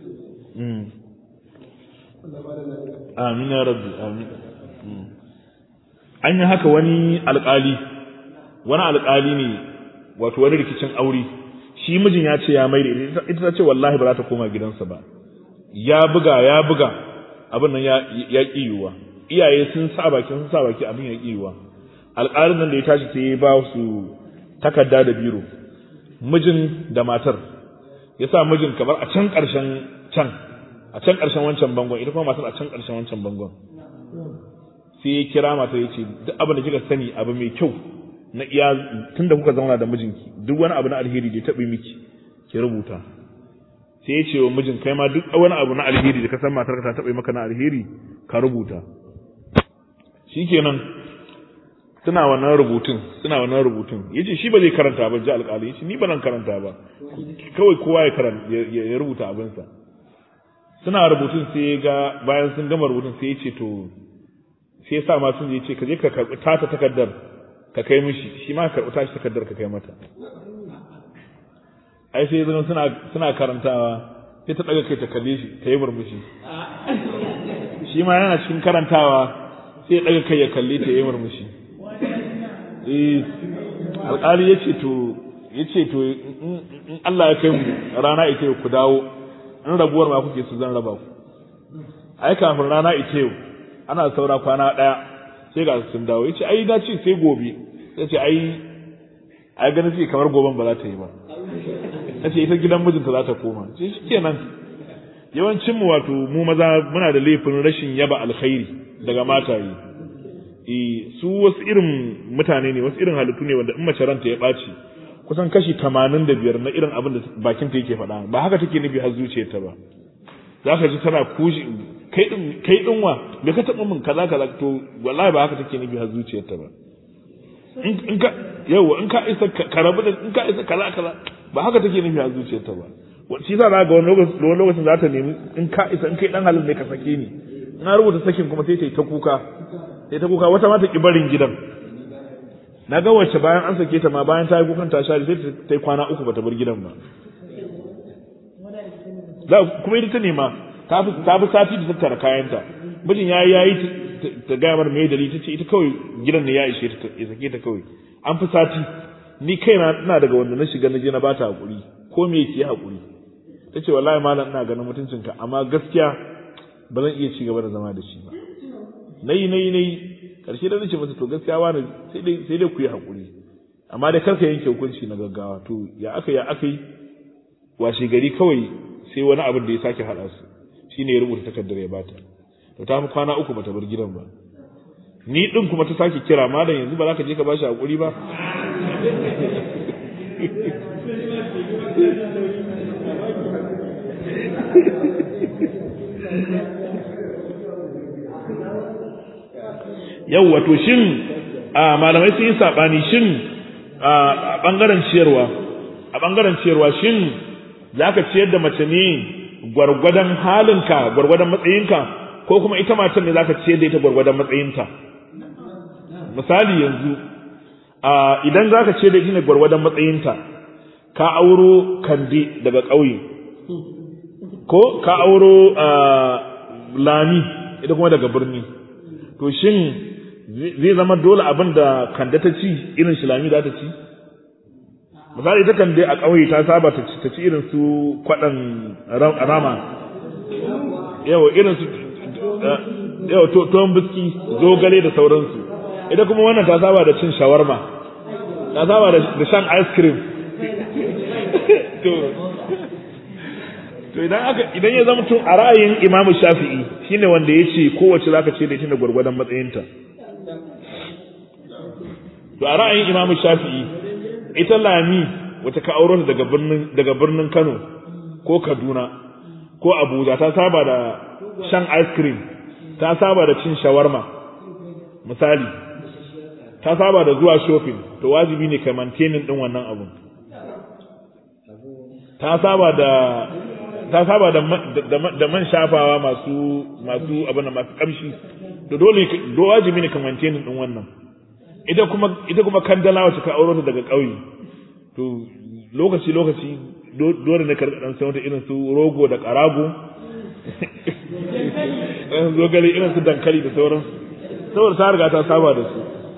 amin ya rabbi amin an yi haka wani alƙali wani alƙali ne wato wani rikicin aure shi mijin ya ce ya mai da ita ta ce wallahi ba za ta koma gidansa ba ya buga ya buga abin nan ya ƙi yiwuwa iyaye sun sa baki sun sa baki abin ya ƙi yiwuwa alƙalin nan da ya tashi sai ya ba su takarda da biro mijin da matar ya sa mijin kamar a can ƙarshen can a can ƙarshen wancan bangon ita kuma matar a can ƙarshen wancan bangon sai ya kira matar ya ce duk abin da kika sani abu mai kyau na iya tun da kuka zauna da mijinki duk wani abu na alheri da ya taɓa miki ki rubuta sai ya ce wa mijin kai ma duk wani abu na alheri da ka san matar ta taɓa maka na alheri ka rubuta shikenan suna wannan rubutun suna wannan rubutun yace shi ba zai karanta ba ji alƙali yace ni ba nan karanta ba kawai kowa ya karanta ya rubuta abinsa suna rubutun sai ya ga bayan sun gama rubutun sai ya ce to sai ya sa ma sun je ce ka je ka karɓi tata takardar ka kai mishi shi ma ka karɓi tashi takardar ka kai mata ai sai zan suna suna karantawa sai ta daga kai ta kalle shi ta yi murmushi shi ma yana cikin karantawa sai ya daga kai ya kalle ta yi murmushi eh alƙali ya ce to ya ce to in Allah ya kai mu rana ita ku dawo in rabuwar ma kuke su zan raba ku ai kafin rana ita yau ana saura kwana ɗaya sai ga sun dawo ya ce ai na ce sai gobe ya ce ai ai ganin ce kamar goben ba za ta yi ba ya ce ita gidan mijinta za ta koma ce shi kenan yawancin mu wato mu maza muna da laifin rashin yaba alkhairi daga mataye eh su wasu irin mutane ne wasu irin halittu ne wanda in mace ranta ya ɓaci kusan kashi tamanin da biyar na irin abin da bakinta yake faɗa ba haka take nufi har zuciyarta ba za ka ji tana kushi kai din kai din wa me ka taɓa min kaza kaza to wallahi ba haka take nufi har zuciyarta ba in ka yawa in ka isa ka rabu da in ka isa kaza kaza ba haka take nufi har zuciyarta ba shi yasa za ga wani lokacin za ta nemi in ka isa in kai dan halin ne ka sake ni na rubuta sakin kuma sai ta yi ta kuka sai ta kuka wata ma ta ki barin gidan na ga wacce bayan an sake ta ma bayan ta yi kukan ta share sai ta yi kwana uku bata bar gidan ba da kuma ita ta nema ta fi ta fi sati da tattara kayanta mijin yayi yayi ta ga mar me dalili tace ita kawai gidan ne ya ishe ta ya sake ta kawai an fi sati ni kaina ina daga wanda na shiga na je na bata hakuri ko me yake hakuri tace wallahi malam ina ganin mutuncinka amma gaskiya ba zan iya ci gaba da zama da shi ba nayi nayi nayi karshe da nace masa to gaskiya wani sai dai sai dai ku yi hakuri amma dai karka yanke hukunci na gaggawa to ya aka ya aka yi washe gari kawai sai wani abin da ya sake haɗa su shine ya rubuta takardar ya bata to ta fi kwana uku bata bar gidan ba ni din kuma ta sake kira malam yanzu ba za ka je ka bashi hakuri ba yau wato shin a malamai sun yi saɓani shin a ɓangaren ciyarwa a ɓangaren ciyarwa shin za ka ciyar da mace ne gwargwadon halinka gwargwadon matsayinka ko kuma ita matan ne za ka ciyar da ita gwargwadon matsayinta misali yanzu idan za ka ciyar da ita ne gwargwadon matsayinta ka auro kande daga ƙauye ko ka auro lami ita kuma daga birni to shin zai zama dole abin da kanda ta ci irin shilami za ta ci misali ta kande a ƙauye ta saba ta ci irin su kwaɗan rama yawa irin su yawa tuwon biski zogale da sauransu ita kuma wannan ta saba da cin shawarma ta saba da shan ice cream to idan aka idan ya zama tun a ra'ayin imamu shafi'i shine wanda ya ce kowace zaka ce da ita da gwargwadon matsayinta to a ra'ayin imamu shafi'i ita lami wata ka auro daga birnin daga birnin Kano ko Kaduna ko Abuja ta saba da shan ice cream ta saba da cin shawarma misali ta saba da zuwa shopping to wajibi ne ka maintaining din wannan abun ta saba da ta saba da da man shafawa masu masu abin da masu kamshi to dole do wajibi ne ka maintaining din wannan ita kuma ita kuma kandala wacce ka auro ta daga ƙauye to lokaci lokaci dole ne ka dan sai wata irin su rogo da karago irin zogale irin su dankali da sauran saboda ta riga ta saba da su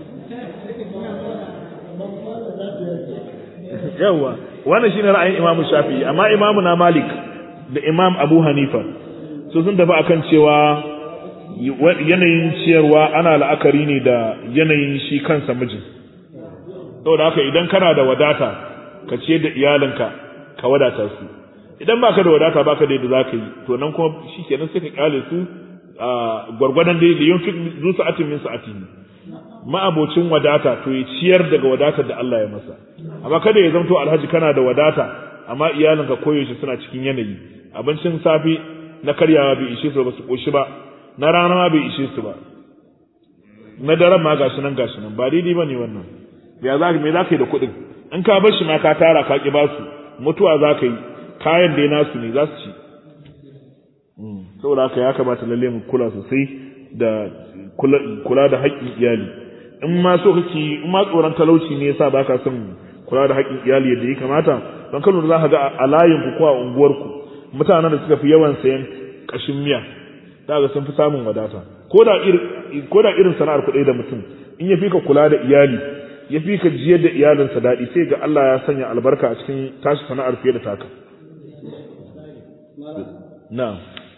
yawa wannan shine ra'ayin Imam Shafi'i amma Imam na Malik da Imam Abu Hanifa su sun tafi akan cewa yanayin ciyarwa ana la'akari ne da yanayin shi kansa mijin saboda haka idan kana da wadata ka ciyar da iyalinka ka wadata su idan baka da wadata baka da yadda zaka yi to nan kuma shikenan sai ka kyale su a gwargwadon da yin fi zu sa'atin min sa'atihi ma'abocin wadata to ya ciyar daga wadatar da Allah ya masa amma kada ya zanto alhaji kana da wadata amma iyalinka koyaushe suna cikin yanayi abincin safe na karyawa bai ishe su ba su koshi ba na rana ma bai ishe su ba na daren ma gashi nan gashi nan ba daidai bane wannan ya za me za ka yi da kuɗin in ka bar shi ma ka tara ka ki ba su mutuwa za ka yi kayan da nasu ne za su ci saboda haka ya kamata lalle mu kula sosai da kula da haƙƙin iyali in ma so kake in ma tsoron talauci ne yasa baka son kula da haƙƙin iyali yadda ya kamata don kano za ka ga a layin ku ko a unguwar ku mutanen da suka fi yawan sayan kashin miya za ga sun fi samun wadata ko da irin ko da irin sana'ar kuɗi da mutum in ya fi ka kula da iyali ya fi ka jiyar da iyalinsa daɗi sai ga Allah ya sanya albarka a cikin tashi sana'ar fiye da taka na'am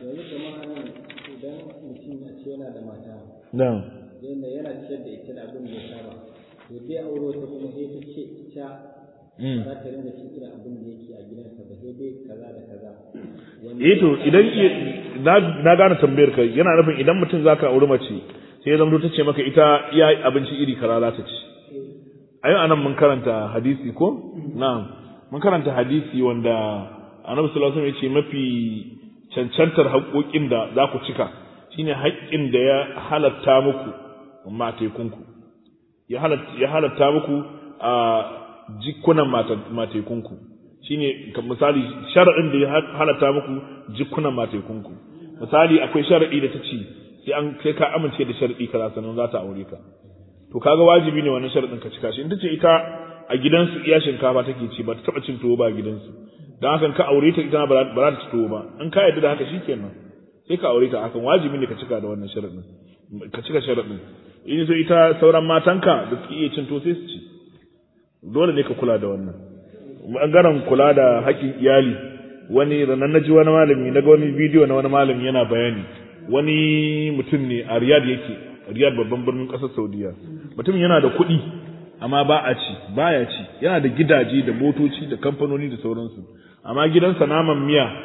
na'am yadda yana ciyar da ita da abin da ya saba to dai auro ta kuma sai ta ce ita za ta rinka cin irin abin da yake a gidansa ba sai dai kaza da kaza eh to idan na gane tambayar ka yana nufin idan mutum zaka auri mace sai ya zama ta ce maka ita iya abinci iri kaza za ta ci a yau anan mun karanta hadisi ko na'am mun karanta hadisi wanda annabi sallallahu alaihi wasallam ya ce mafi cancantar haƙoƙin da za ku cika shine haƙƙin da ya halatta muku matekunku ya halatta muku a jikunan matekunku shine misali shar'in da ya halatta muku jikunan matekunku misali akwai shar'i da ta ce sai an kai ka amince da shar'i kaza sannan za ta aure ka to kaga wajibi ne wannan shar'in ka cika shi in ta ce ita a gidansu iya shinkafa take ci ba ta taba cin tuwo ba a gidansu dan hakan ka aure ta ita ba za ta ci tuwo ba in ka yarda da haka shikenan sai ka aure ta hakan wajibi ne ka cika da wannan sharadin ka cika sharadin in sai ita sauran matanka da suke iya cin to sai su ci dole ne ka kula da wannan bangaren kula da haƙƙin iyali wani ranar naji wani malami na ga wani bidiyo na wani malami yana bayani wani mutum ne a Riyadh yake Riyadh babban birnin ƙasar Saudiya mutum yana da kuɗi amma ba a ci baya ci yana da gidaje da motoci da kamfanoni da sauransu amma gidansa naman miya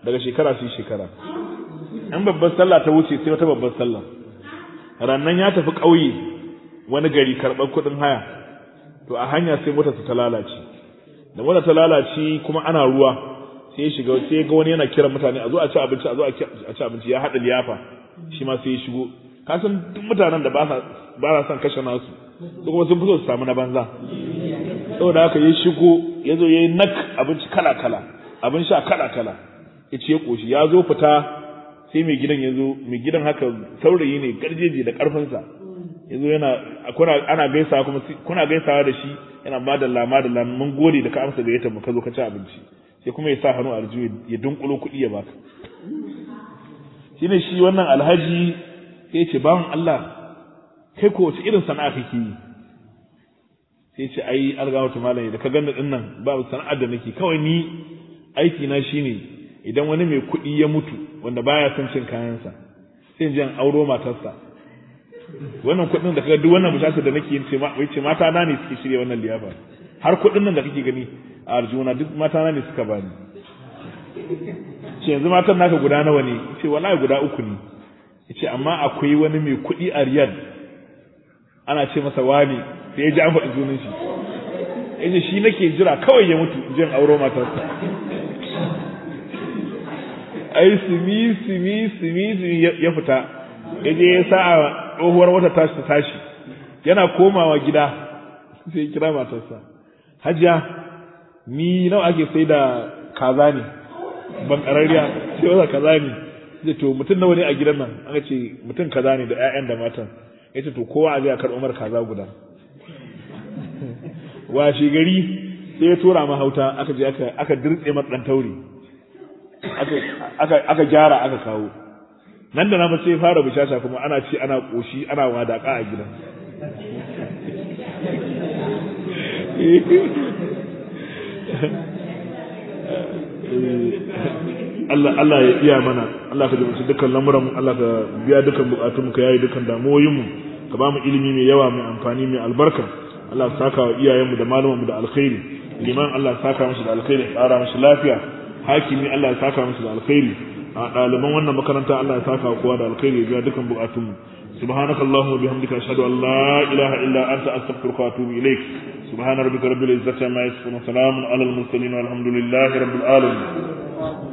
daga shekara sai shekara in babbar sallah ta wuce sai wata babbar sallah rannan ya tafi ƙauye wani gari karɓar kuɗin haya to a hanya sai motarsa ta lalace da motar ta lalace kuma ana ruwa sai ya shiga sai ga wani yana kiran mutane a zo a ci abinci a zo a ci abinci ya haɗa liyafa shi ma sai ya shigo ka san duk mutanen da ba sa ba sa son kashe nasu su kuma sun fi so su samu na banza saboda haka ya shigo ya zo ya yi nak abinci kala kala abin sha kala kala ya ce ya koshi ya zo fita sai mai gidan ya zo mai gidan haka saurayi ne garjeji da karfinsa ya zo yana kuna ana gaisawa kuma kuna gaisawa da shi yana madalla madalla mun gode da ka amsa da yata mu ka zo ka ci abinci sai kuma ya sa hannu a aljihu ya dunkulo kuɗi ya baka shine shi wannan alhaji sai ya ce bawan Allah kai ko wace irin sana'a kake yi sai ce ai algawatu malami da ka ganna din nan babu sana'ar da nake kawai ni aiki na shine idan wani mai kuɗi ya mutu wanda baya son cin kayansa sai in auro matarsa wannan kuɗin da kaga duk wannan bishasa da nake yin ce wai ce mata na ne suke shirya wannan liyafa har kuɗin nan da kake gani a arjuna duk mata na ne suka bani ce yanzu matan naka guda nawa ne ce wallahi guda uku ne ce amma akwai wani mai kuɗi a riyad ana ce masa wani sai ya ji an faɗi sunan shi yace shi nake jira kawai ya mutu jin auro matarsa ai simi simi simi simi ya fita yaje ya sa a tsohuwar wata tashi ta tashi yana komawa gida sai kira matarsa hajiya ni nawa ake sai da kaza ne ban karariya sai wata kaza ne sai to mutum nawa ne a gidan nan aka ce mutum kaza ne da ƴaƴan da matan yace to kowa a je a karɓo mar kaza guda washe gari sai ya tura mahauta aka je aka aka dirtse mar dan tauri aka aka aka gyara aka kawo nan da na sai fara bishasha kuma ana ci ana koshi ana wadaka a gidan Allah Allah ya iya mana Allah ka jibinci dukkan lamuran Allah ka biya dukkan bukatun ka yayi dukkan damuwoyin mu ka ba mu ilimi mai yawa mai amfani mai albarka Allah ya saka wa iyayenmu da malamanmu da alkhairi liman Allah ya saka musu da alkhairi tsara musu lafiya hakimi Allah ya saka musu da alkhairi a ɗaliban wannan makaranta Allah ya saka wa kowa da alkhairi ya biya dukkan bukatun mu سبحانك اللهم وبحمدك أشهد أن لا إله إلا أنت أستغفرك وأتوب إليك سبحان ربك رب العزة عما يصفون وسلام على المرسلين والحمد لله رب العالمين